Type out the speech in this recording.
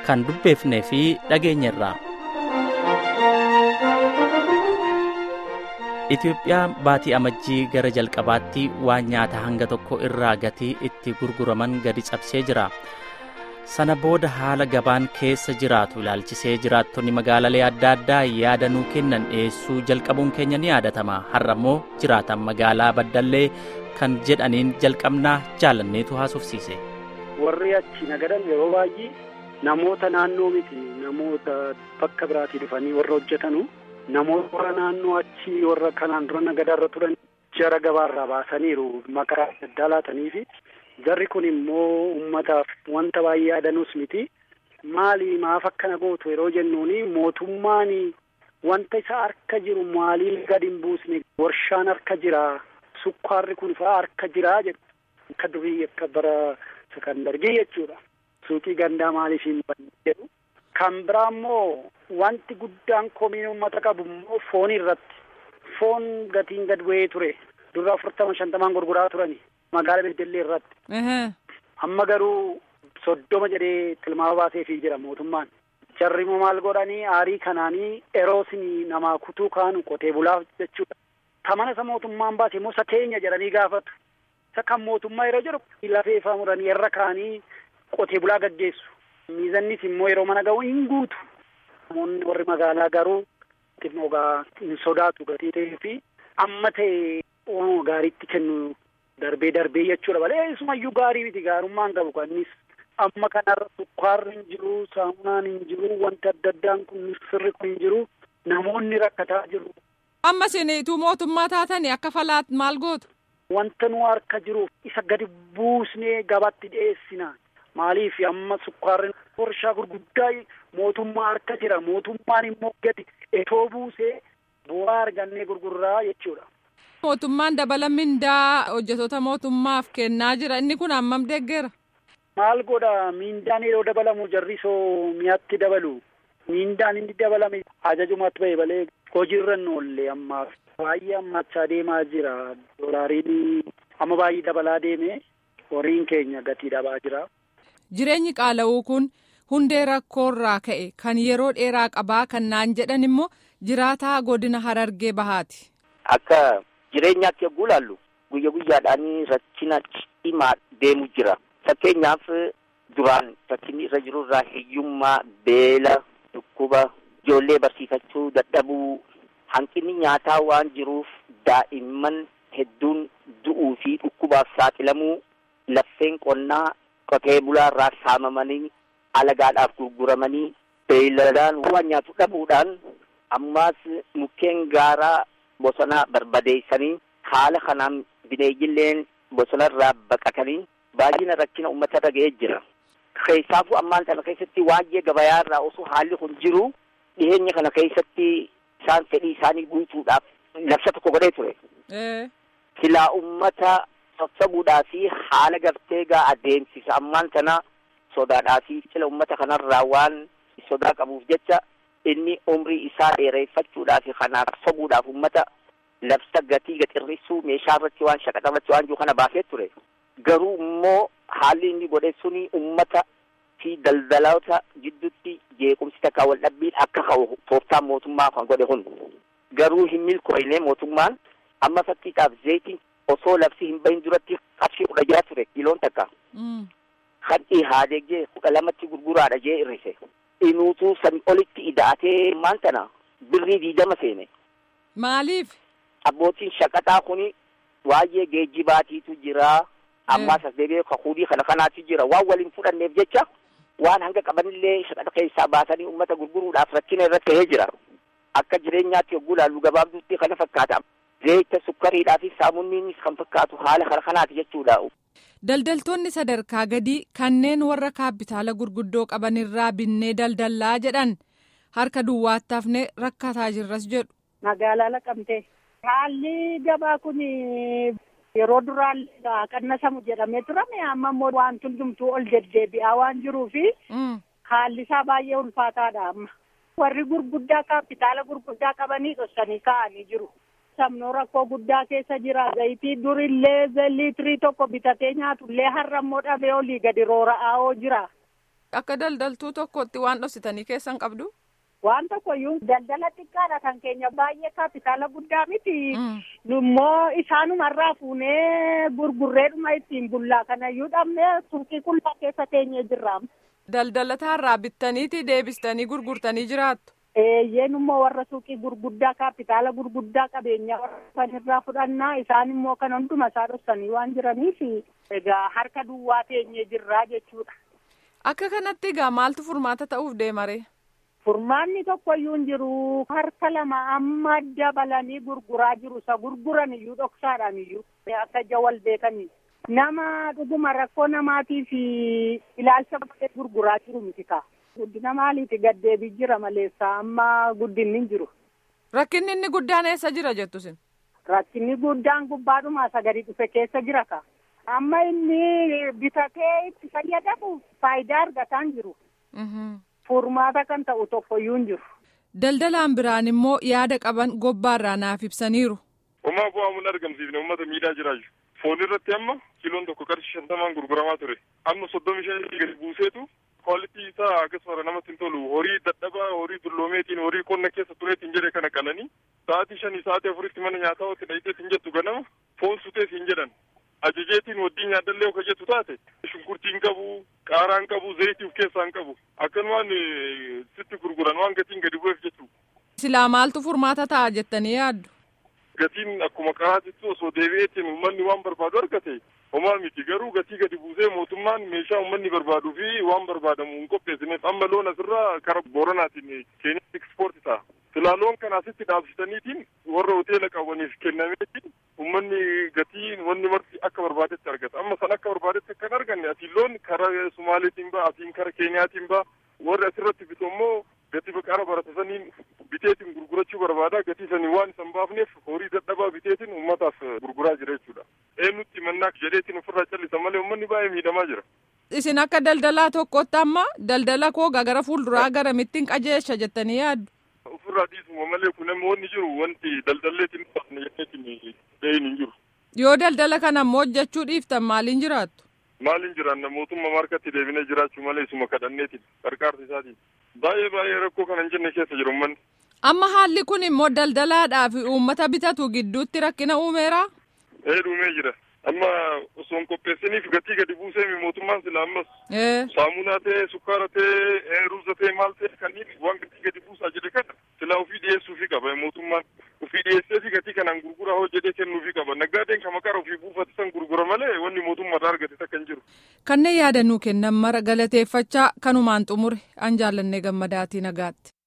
kan dubbeefnee fi dhageenyerra. Itoophiyaan baatii amajjii gara jalqabaatti waan nyaata hanga tokko irraa gatii itti gurguraman gadi cabsee jira. Sana booda haala gabaan keessa jiraatu ilaalchisee jiraattonni magaalalee adda addaa yaada nuu kennan dhiyeessuu jalqabuun keenya ni yaadatama. Har'a immoo jiraatan magaalaa Baddallee kan jedhaniin jalqabnaa jaalanneetu haasofsiise. Warri achi nagadan yeroo baay'ee namoota naannoo miti namoota bakka biraatii dhufanii warra hojjetanu namoota warra naannoo achi warra kanaan dura nagadarra turan jara gabaarraa baasaniiru maqaa addaa laatanii fi jarri kun immoo ummataaf wanta baay'ee adanuus miti maali maaf akkana gootu yeroo jennuuni mootummaan wanta isa harka jiru maaliif gadi hin buusne warshaan harka jira sukkaarri kun fa'aa harka jira jedhu akka durii akka bara sakandargii jechuudha suuqii gandaa maaliif hin jedhu kan biraa immoo wanti guddaan komiin uummata qabu immoo foon irratti foon gatiin gad bu'ee ture dura afurtama shantamaan gurguraa turani magaala beddellee irratti amma garuu soddoma jedhee tilmaama baaseefii jira mootummaan jarri immoo maal godhanii aarii kanaanii eroosinii namaa kutuu kaanu qotee bulaaf jechuudha tamana isa mootummaan baase immoo isa keenya jedhanii gaafatu isa kan mootummaa yeroo jedhu lafeefaa muranii irra kaanii qotee bulaa gaggeessu miizannis immoo yeroo mana ga'u hin guutu namoonni warri magaalaa garuu xinnoogaa hin sodaatu gatii ta'ee fi amma ta'e waan gaariitti kennu darbee darbee jechuudha malee isumayyuu gaarii miti gaarummaan qabu kannis amma kanarra sukkaarri hin jiru saamunaan hin jiru wanti adda addaan kun sirri kun hin jiru namoonni rakkataa jiru. amma isiniituu mootummaa taatanii akka falaat maal gootu. wanta nu harka jiruuf isa gadi buusnee gabaatti dhiyeessina maaliif amma sukkaarri warshaa gurguddaa mootummaa harka jira mootummaan immoo gadi etoo buusee bu'aa argannee gurgurraa jechuudha. mootummaan dabala mindaa hojjetoota mootummaaf kennaa jira inni kun hammam deeggeera. maal godha mindaan yeroo dabalamu jarrisoo mi'aatti dabalu mindaan inni dabalame ajajumatti ba'e malee hojiirra hin oolle ammaaf baay'ee ammachaa deemaa jira doolaariin amma baay'ee dabalaa deeme horiin keenya gatii dhabaa jira. jireenyi qaala'uu kun hundee rakkoorraa ka'e kan yeroo dheeraa qabaa kan naan jedhan immoo jiraataa godina harargee bahaati. akka jireenyaatti yogguu ilaallu guyya guyyaadhaan rakkina cimaa deemu jira fakkeenyaaf duraan rakkinni irra jiru irraa hiyyummaa beela dhukkuba ijoollee barsiifachuu dadhabuu hanqinni nyaataa waan jiruuf daa'imman hedduun du'uu fi dhukkubaaf saaxilamuu laffeen qonnaa qotee bulaarraa saamamanii alagaadhaaf gurguramanii beeyladaan waan nyaatu dhabuudhaan ammaas mukkeen gaaraa bosona barbadeessanii haala kanaan bineeyyilleen bosonarraa baqatanii baay'ina rakkina uummatarra ga'ee jira. Keessaafuu ammaan kana keessatti waa'ee gabayaarraa osoo haalli kun jiru dhiyeenya kana keessatti isaan fedhii isaanii guutuudhaaf labsa tokko godhee ture. Silaa uummata sassabuudhaa fi haala gartee gaa adeemsisa ammaan kana sodaadhaa fi cila uummata kanarraa waan sodaa qabuuf jecha inni umrii isaa dheereeffachuudhaaf kanaaf sobuudhaaf uummata labsa gatii gaxirrisuu meeshaa irratti waan shaqaxa irratti waan jiru kana baasee ture. Garuu immoo haalli inni godhe suni uummata fi daldaloota gidduutti jeequmsi takka wal dhabbiin akka ka'u tooftaan mootummaa kan godhe kun. Garuu hin milkooyne mootummaan amma fakkiidhaaf zayitiin osoo labsi hin bahin duratti qarshii kudha jaha ture kiiloon takka. Kan dhihaadee jee kudha lamatti gurguraadha jee irrise. Inuutuu sami olitti ida'atee maan tana birrii diidama seene. Maaliif? Abbootiin shaqaxaa kuni waa'ee geejjibaatiitu jira. Ammaas as deebi'ee kakuudii kana kanaatu jira. Waan waliin fudhanneef jecha waan hanga qabanillee shaqaxa keessaa baasanii uummata gurguruudhaaf rakkina irratti ta'ee jira. Akka jireenyaatti yogguu ilaallu gabaabduutti kana fakkaata. Zayita sukkariidhaa fi saamunniinis kan fakkaatu haala kana kanaati jechuudha. Daldaltoonni sadarkaa gadii kanneen warra kaapitaala gurguddoo qabanirraa binnee daldallaa jedhan harka duwwaatti hafnee rakkataa jirras jedhu. Magaalaa Naqamtee. Haalli gabaa kun yeroo duraan qannasamu jedhamee turame amma immoo waan hundumtuu ol deddeebi'aa waan jiruufi haalli isaa baay'ee ulfaataadha amma. Warri gurguddaa kaapitaala gurguddaa qabanii dhoksanii kaa'anii jiru. Sabnoo rakkoo guddaa keessa jira. Zayitii durillee liitirii tokko bitatee nyaatullee har'a immoo dhabee olii gadi roora'aa jira. Akka daldaltuu tokkotti waan dhoksitanii keessan qabdu? Waan tokkoyyuu daldala xiqqaadha kan keenya baay'ee kaapitaala guddaa miti. Immoo isaanumarraa fuunee gurgurreedhuma ittiin bullaa kanayyuu dhabnee suuqii qullaa keessa teenyee jirra. Daldalataarraa bittaniiti deebistanii gurgurtanii jiraattu. Eeyyeen immoo warra suuqii gurguddaa kaapitaala gurguddaa qabeenyaa warra sanirraa fudhannaa isaan immoo kan hunduma isaa dhoksanii waan jiraniif egaa harka duwwaa teenyee jirraa jechuudha. Akka kanatti egaa maaltu furmaata ta'uuf deemaree? Furmaanni tokkoyyuu hin jiru harka lama amma dabalanii gurguraa jiru isa gurguran iyyuu dhoksaadhaan iyyuu akka ija wal beekanii nama dhuguma rakkoo namaatiif ilaalcha baay'ee gurguraa jiru miti kaa. Guddina maaliiti gaddeebii jira maleessa amma guddinni hin jiru. Rakkinni inni guddaan eessa jira jettu sin? Rakkinni guddaan gubbaadhumaa sagalee dhufe keessa jira kaa. Amma inni bitatee itti fayyadamu faayidaa argataa hin jiru. Furmaata kan ta'u tokkoyyuu hin jiru. Daldalaan biraan immoo yaada qaban gobbaarraa naaf ibsaniiru. Homaa bu'aa mun argamsiifne uummata miidhaa jiraachuu. Foon irratti amma kiiloon tokko qarshii shantamaan gurguramaa ture. Amma soddomi shan gadi buuseetu kwaalitii isaa akkasuma namatti hin tolu. Horii dadhabaa, horii dulloomeetiin, horii qonna keessa tureetiin jedhe kana qalanii sa'aatii shanii sa'aatii afuritti mana nyaataa itti dhayiteetiin jettu ganama foon suteef hin jedhan. Ajajeetiin waddii nyaadallee akka jettu taate shunkurtiin qabu, qaaraan qabu, zayitii of keessaa hin qabu. Akkanumaan sitti gurguran waan gatiin gadi bu'eef jechuudha. Silaa maaltu furmaata ta'a jettanii yaaddu? Gatiin akkuma karaatitti osoo deebi'eetiin uummanni waan barbaadu argate homaa miti garuu gatii gadi buusee mootummaan meeshaa uummanni barbaaduu fi waan barbaadamu hin qopheessineef amma loon asirraa kara booranaatiin keenyatti ekspoorti ta'a. Silaa loon kana asitti dhaabsitaniitiin warra hoteela qabaniif kennameetiin uummanni gatii wanni marti akka barbaadetti argata. Amma san akka barbaadetti akka hin arganne asiin loon kara Sumaaleetiin ba'a asiin kara Keeniyaatiin ba'a warri asirratti bitu immoo gatii baqaara baratasaniin biteetiin gurgurachuu barbaada gatii sanii waan isan baafneef horii dadhabaa biteetiin uummataaf gurguraa jira jechuudha. Eenyutti mannaa jedheetiin ofirraa callisa malee uummanni baay'ee miidhamaa jira. Isin akka daldalaa tokkotti amma daldala koo gara fuulduraa garamittiin qajeelcha jettanii yaaddu? Ofirraa dhiisuma malee kun wanni jiru wanti daldalleetiin jedheetiin ga'een hin jiru. Yoo daldala kana immoo hojjechuu dhiiftan maaliin jiraattu? Maaliin jiraanna mootummaa markatti deebinee jiraachuu malee isuma kadhanneetiin qarqaarsa isaatiin. Baay'ee baay'ee rakkoo kana hin jenne keessa jiru uummanni. Amma haalli kun immoo daldalaadhaa fi uummata bitatu gidduutti rakkina uumeera? Ee dhuumee jira. Amma osoo hin qopheessiniif gatii gadi buusee mootummaan sila ammas. Saamunaa ta'ee, sukkaara ta'ee, ruuza ta'ee, maal ta'ee kanneen waan gatii gadi buusaa jedhe kana sila ofii dhiyeessuufi qaba mootummaan. Ofii dhiyeessee fi gatii kanaan gurguraa hojjetee kennuufi qaba. Naggaadeen kan maqaa ofii buufate san gurgura malee wanni mootummaarraa argate takka hin jiru. Kanneen yaadannuu kennan mara galateeffachaa kanumaan xumure an jaallannee gammadaatii nagaatti.